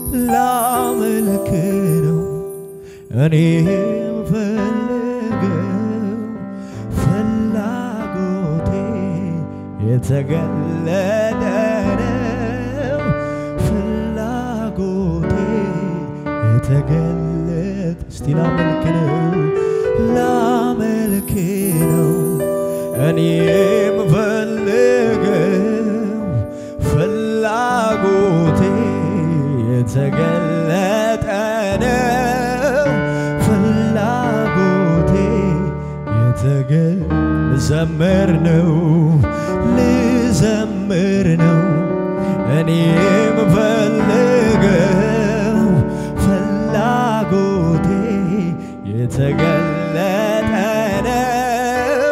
ላመልክ ነው እኔ ፈልገው ፍላጎቴ የተገለጠ ነው ፍላጎቴ የተገለጠ እስቲ ላመልክ ነው ላመልክ ነው እኔም ፈልገው ፍላጎቴ የተገለጠ ነው ፍላጎቴ የተገል ልዘምር ነው ልዘምር ነው እኔም ፈልገው ፍላጎቴ የተገለጠ ነው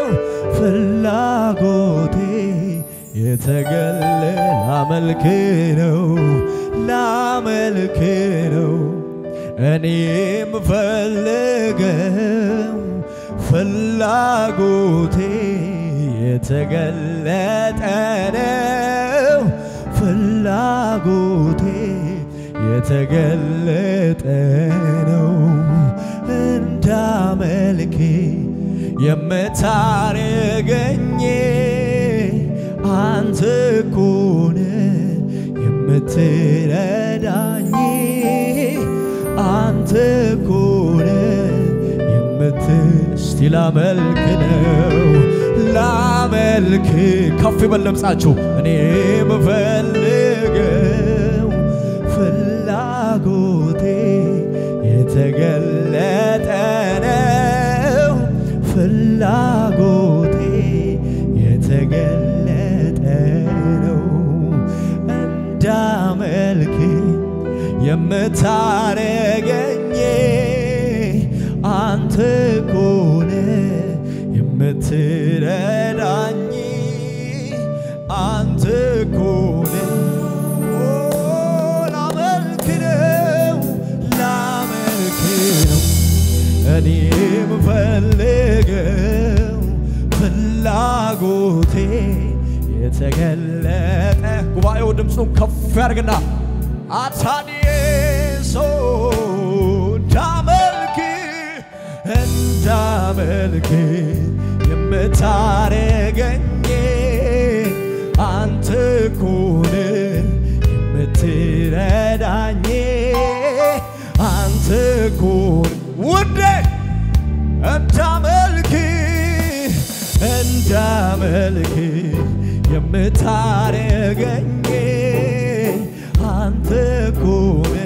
ፍላጎቴ የተገለ ላመልክ ነው ላመልክ ነው እኔም ፈልገው ፍላጎቴ የተገለጠ ነው ፍላጎቴ የተገለጠ ነው እንዳመልክ የምታረገኝ አንተ ኮነ የምትረዳኝ አንተ ኮነ የምት እስቲ ላመልክ ነው ላመልክ ከፍ ይበል ድምፃችሁ እኔ የምፈልገው ፍላጎቴ የተገለጠ ነው ፍላጎቴ የተገለጠ ነው እንዳመልክ የምታረገኝ አንተ ኮነ የምትረዳኝ አንተ ኮነ ላመልክ ነው ላመልክ ነው እኔ የምፈልገው ፍላጎቴ የተገለጠ ጉባኤው ድምፁን ከፍ ያድርግና አታዲዬ ሰው እንዳመልክ እንዳመልክ የምታረገኝ አንተ ኮነ የምትረዳኝ አንተ ኮነ ውዴ እንዳመልክ እንዳመልክ የምታረገኝ አንተ ኮነ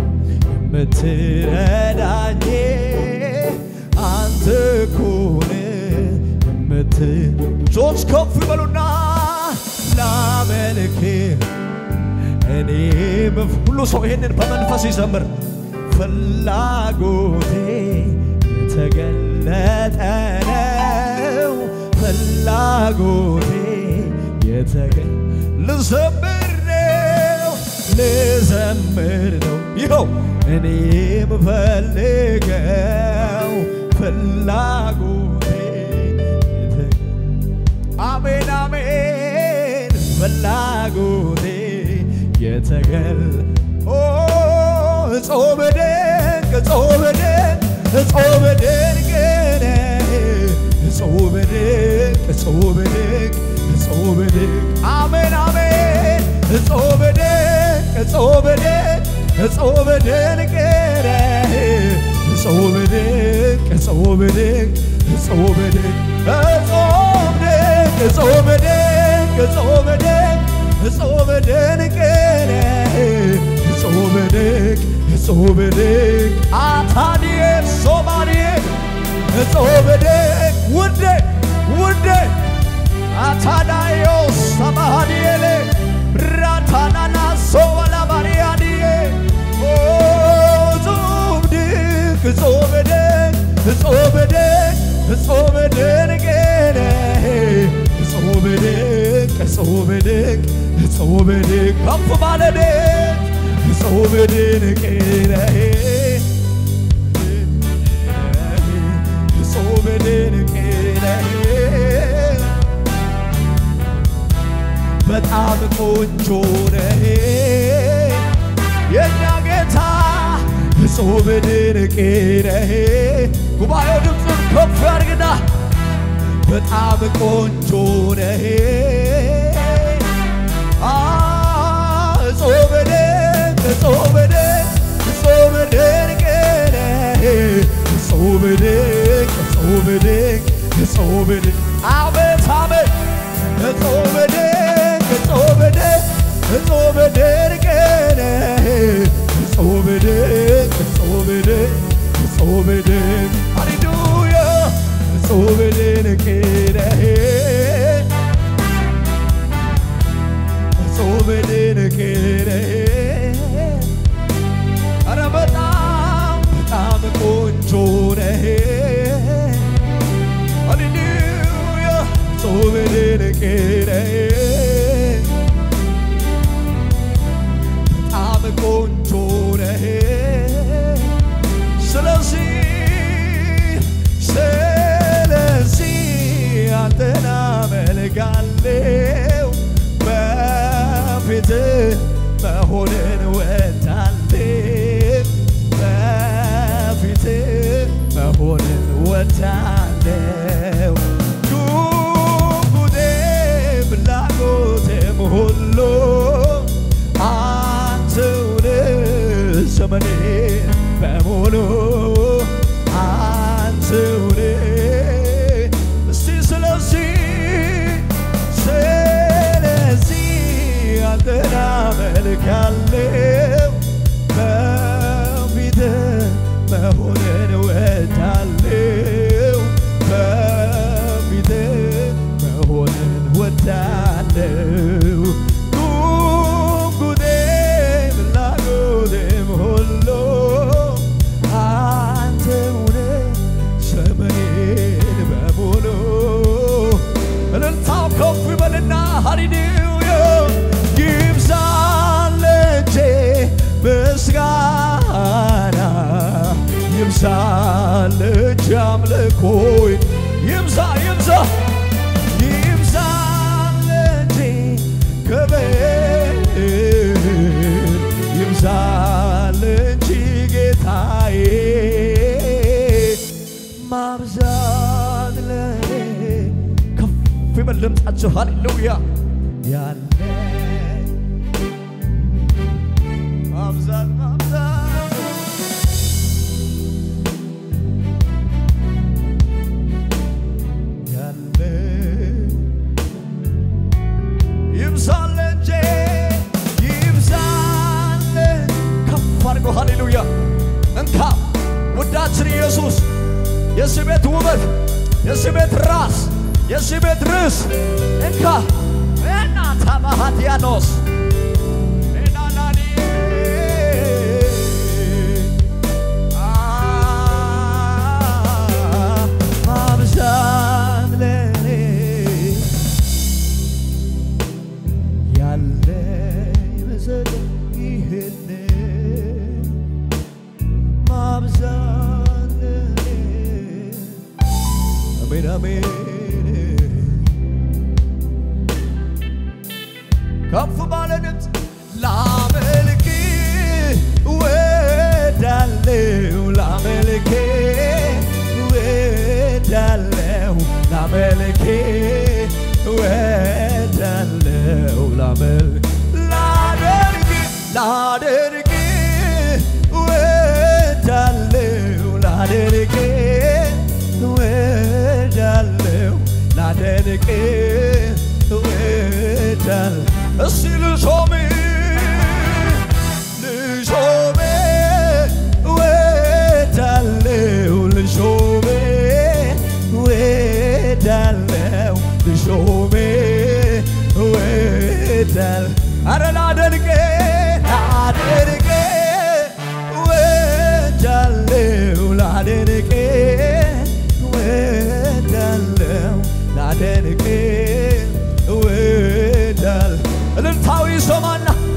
የምትረዳኝ አንተ ኮነ የምት ጆች ከፍ በሉና ላመልክ እኔ ሁሉ ሰው ይሄንን በመንፈስ ይዘምር ፍላጎቴ የተገለጠ ነው ፍላጎቴ የተገ ልዘምር ነው ልዘምር ነው ይኸው እኔ የምፈልገው ፍላጎቴ የተ- አሜን አሜን ፍላጎቴ የተገል ኦ እጾም ድንቅ እጾም ድንቅ እጾም ድንቅ ነህ እጾም ድንቅ እጾም ድንቅ እጾም ድንቅ አሜን አሜን እጾም ድንቅ እጾም ድንቅ እጾም ድንቅ ነህ እጾም ድንቅ እጾም ድንቅ እጾም ድንቅ እጾም ድንቅ እጾም ድንቅ እጾም ድንቅ እጾም ድንቅ ነህ እጾም ድንቅ እጾም ድንቅ አታንዬ ሶማንዬ እጾም ድንቅ ውዴ ውዴ አታዳዮ ሰማሃዲየሌ ብራታናና ሶበላ ባሪያዲዬ ጾም ድንቅ ጾም ድንቅ ጾም ድንቅ ጾም ድንቅ ነህ ጾም ድንቅ ጾም ድንቅ ጾም ድንቅ ከፍ ባለ ድንቅ ጾም ድንቅ ነህ ጾም ድንቅ ነህ በጣም ቆንጆ ነህ የኛ ጌታ ጌታ እጹብ ድንቅ ነህ። ጉባኤው ድምፁን ከፍ ያድርግና በጣም ቆንጆ ነህ። አ እጹብ ድንቅ እጹብ ድንቅ እጹብ ድንቅ ነህ። እጹብ ድንቅ እጹብ ድንቅ እጹብ ድንቅ አቤት አቤት እጹብ ድንቅ እጹብ ድንቅ እጹብ ድንቅ ነህ። እጹብ ድንቅ እጹብ ድንቅ እጹብ ድንቅ ሃሌሉያ እጹብ ድንቅ ነህ። እጹብ ድንቅ ነህ። ኧረ በጣም በጣም ቆንጆ ነህ። ሃሌሉያ እጹብ ድንቅ ነህ። በጣም ቆንጆ ነህ። ስለዚህ ስለዚህ አንተን አመልካለሁ በፊትህ መሆንን ወዳለሁ በፊትህ መሆንን ወዳለሁ ጉጉቴ ፍላጎቴም ሁሉ አንተውን ዘመኔ በሙሉ አንተውን እስቲ ስለዚህ ስለዚህ አንተን አመልካለሁ በፊትህ መሆንን ወዳለሁ በፊትህ መሆንን ወዳለሁ ጉጉቴ ፍላጎቴም ሁሉ አንተውነ ዘመኔን በሙሉ እልልታው ከፍ ይበልና ሃሌሉያ ይብዛል እጄ ምስጋና ይብዛል እጄ አምልኮይ ይብዛ ይብዛ ይብዛል እጄ ክብር ይብዛል እንጂ ጌታዬ ማብዛት ለኔ ከፍ ይበል ድምፃችሁ ሃሌሉያ ያለ ማብዛት ማብዛት ያለ ይብዛል እንጂ ይብዛል ከፍ አድርጎ ሃሌሉያ እንካ ውዳችን ኢየሱስ የዚህ ቤት ውበት የዚህ ቤት ራስ የዚህ ቤት ርዕስ እንካ እና ታባሃትያኖስ ኤናናኒ ማብዛት ለኔ ያለ ይመስል ይህን ማብዛት ለኔ አሜን አሜን ከፍ ባለ ድምፅ ላመልክ ወዳለው ላመልክ ወዳለው ላመልክ ወዳለው ላመልክ ላደርግ ላደርግ ወዳለው ላደርግ ወዳለው ላደርግ ወዳል እስቲ ልሾም ልሾም ወዳለው ልሾም ወዳለው ልሾም ወዳል አረ ላደርግ ላደርግ ወዳለው ላደርግ ወዳለው ላደርግ ወዳል እልልታዊ ይሰማና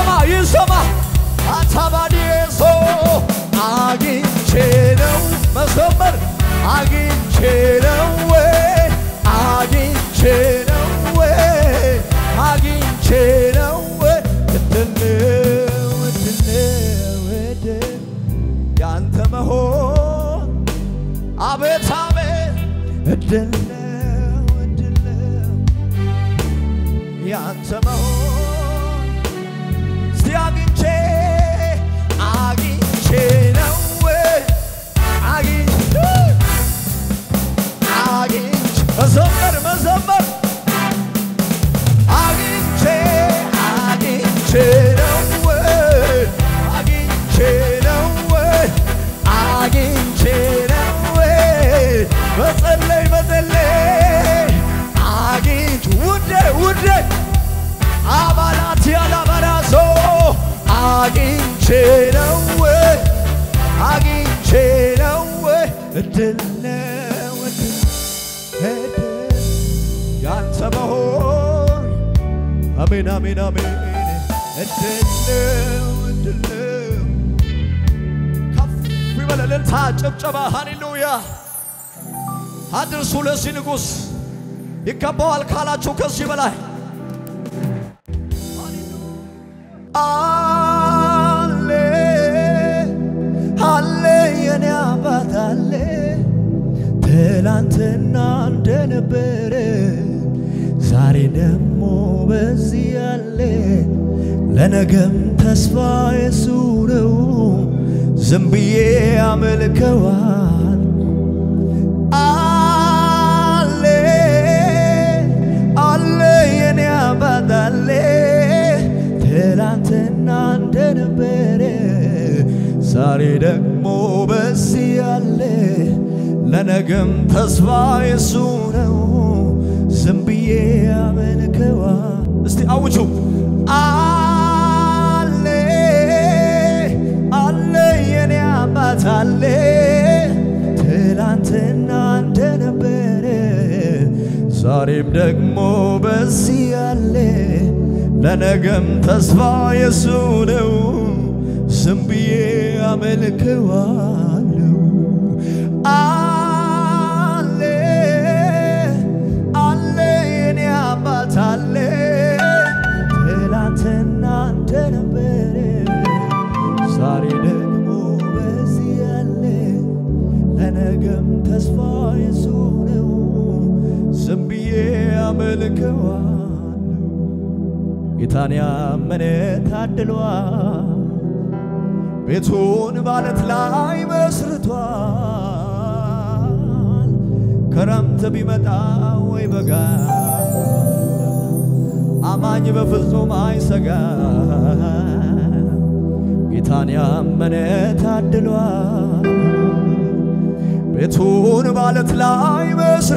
ይሰማ ይሰማ አታባዲሶ አግኝቼ ነው መዘመር አግኝቼ ነው ወይ አግኝቼ ነው ወይ አግኝቼ ነው ወይ እድል ነው እድል ነው እድል ያንተ መሆን አቤት አቤት እድል ነው እድል ነው ያንተ መሆን እስቲ አግኝቼ አግኝቼ ነው ወይ አግኝቼ አግኝቼ መዘመር መዘመር አግኝቼ አግኝቼ ነው ወይ አግኝቼ ነው ወይ አግኝቼ ነው ወይ መጸለይ መጸለይ አግኝቼ ውዴ ውዴ አባላት ያላበራዞ አግኝቼ ነው ወይ አግኝቼ ነው ወይ እድል ነው እድል እድል ያንተ መሆን አሜን አሜን አሜን እድል ነው እድል ነው ከፍ ይበል እልልታ ጭብጨባ ሃሌሉያ አድርሱ ለዚህ ንጉሥ ይገባዋል ካላችሁ ከዚህ በላይ አለ አለ የኔ አባት አለ ትላንትና እንደነበረ ዛሬ ደግሞ በዚህ አለ ለነገም ተስፋ የሱ ነው ዝም ብዬ አመልከዋል አለ አለ የኔ አባት አለ ትላንትና እንደነበረ ዛሬ ደግሞ በዚህ አለ ለነገም ተስፋ የሱ ነው ዝም ብዬ አመልከዋ እስቲ አውጁ አለ አለ የኔ አባት አለ ትላንትና እንደነበረ ዛሬም ደግሞ በዚህ አለ ለነገም ተስፋ የሱ ነው ዝም ብዬ አመልከዋለሁ አለ አለ የኔ አባት አለ ትላንትና እንደነበረ ዛሬ ደግሞ በዚህ ያለ ለነገም ተስፋ የሱ ነው ዝም ብዬ አመልከዋለሁ ጌታን ያመነ ታድሏል ቤቱን ባለት ላይ መስርቷል። ክረምት ቢመጣ ወይ በጋ አማኝ በፍጹም አይሰጋ። ጌታን ያመነ ታድሏል። ቤቱን ባለት ላይ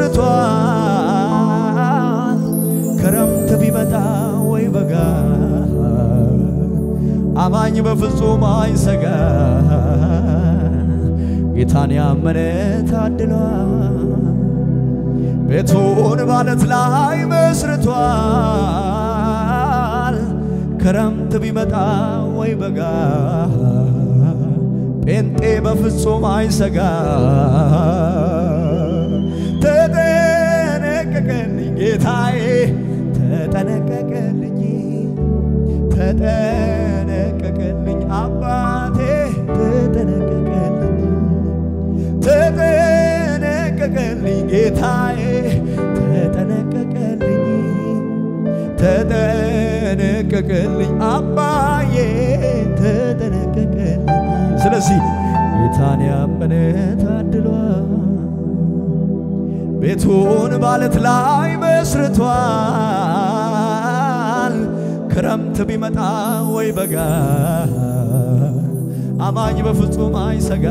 መስርቷል። ክረምት ቢመጣ ወይ በጋ አማኝ በፍጹም አይሰጋ። ጌታን ያመነ ታድሏል። ቤቱን ባለት ላይ መስርቷል። ክረምት ቢመጣ ወይ በጋ ጴንጤ በፍጹም አይሰጋ። ተጠነቀቀልኝ ጌታዬ ተጠነቀቀልኝ ተጠነቀቀልኝ አባቴ ተጠነቀቀልኝ ተጠነቀቀልኝ ጌታዬ ተጠነቀቀልኝ ተጠነቀቀልኝ አባዬ ተጠነቀቀልኝ። ስለዚህ ጌታን ያመነ ታድሏል። ቤቱን ባለት ላይ መስርቷል። ክረምት ቢመጣ ወይ በጋ አማኝ በፍጹም አይሰጋ።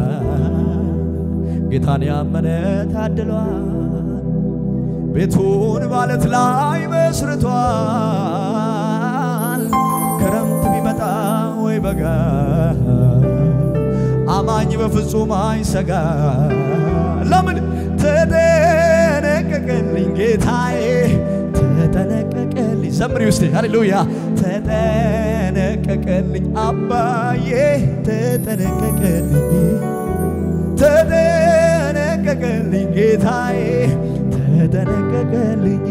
ጌታን ያመነ ታድሏል። ቤቱን ባለት ላይ መስርቷል። ክረምት ቢመጣ ወይ በጋ አማኝ በፍጹም አይሰጋ። ለምን ተጠነቀቀልኝ ጌታዬ ተጠነቀቀልኝ። ዘምሪ ውስጥ ሃሌሉያ ተጠነቀቀልኝ አባዬ ተጠነቀቀልኝ ተጠነቀቀልኝ ጌታዬ ተጠነቀቀልኝ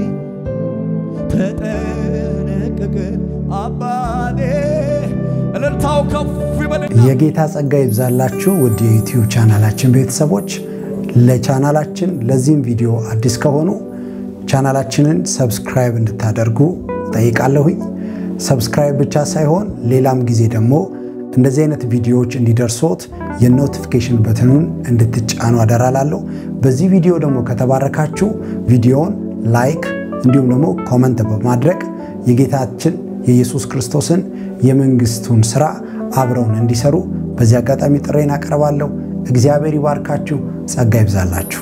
ተጠነቀቀልኝ አባቴ እልልታው ከፍ ይበልና የጌታ ጸጋ ይብዛላችሁ ውድ የዩቲዩብ ቻናላችን ቤተሰቦች። ለቻናላችን ለዚህም ቪዲዮ አዲስ ከሆኑ ቻናላችንን ሰብስክራይብ እንድታደርጉ ጠይቃለሁኝ። ሰብስክራይብ ብቻ ሳይሆን ሌላም ጊዜ ደግሞ እንደዚህ አይነት ቪዲዮዎች እንዲደርሶት የኖቲፊኬሽን በትኑን እንድትጫኑ አደራላለሁ። በዚህ ቪዲዮ ደግሞ ከተባረካችሁ ቪዲዮውን ላይክ እንዲሁም ደግሞ ኮመንት በማድረግ የጌታችን የኢየሱስ ክርስቶስን የመንግስቱን ስራ አብረውን እንዲሰሩ በዚህ አጋጣሚ ጥሬን አቀርባለሁ። እግዚአብሔር ይባርካችሁ፣ ጸጋ ይብዛላችሁ።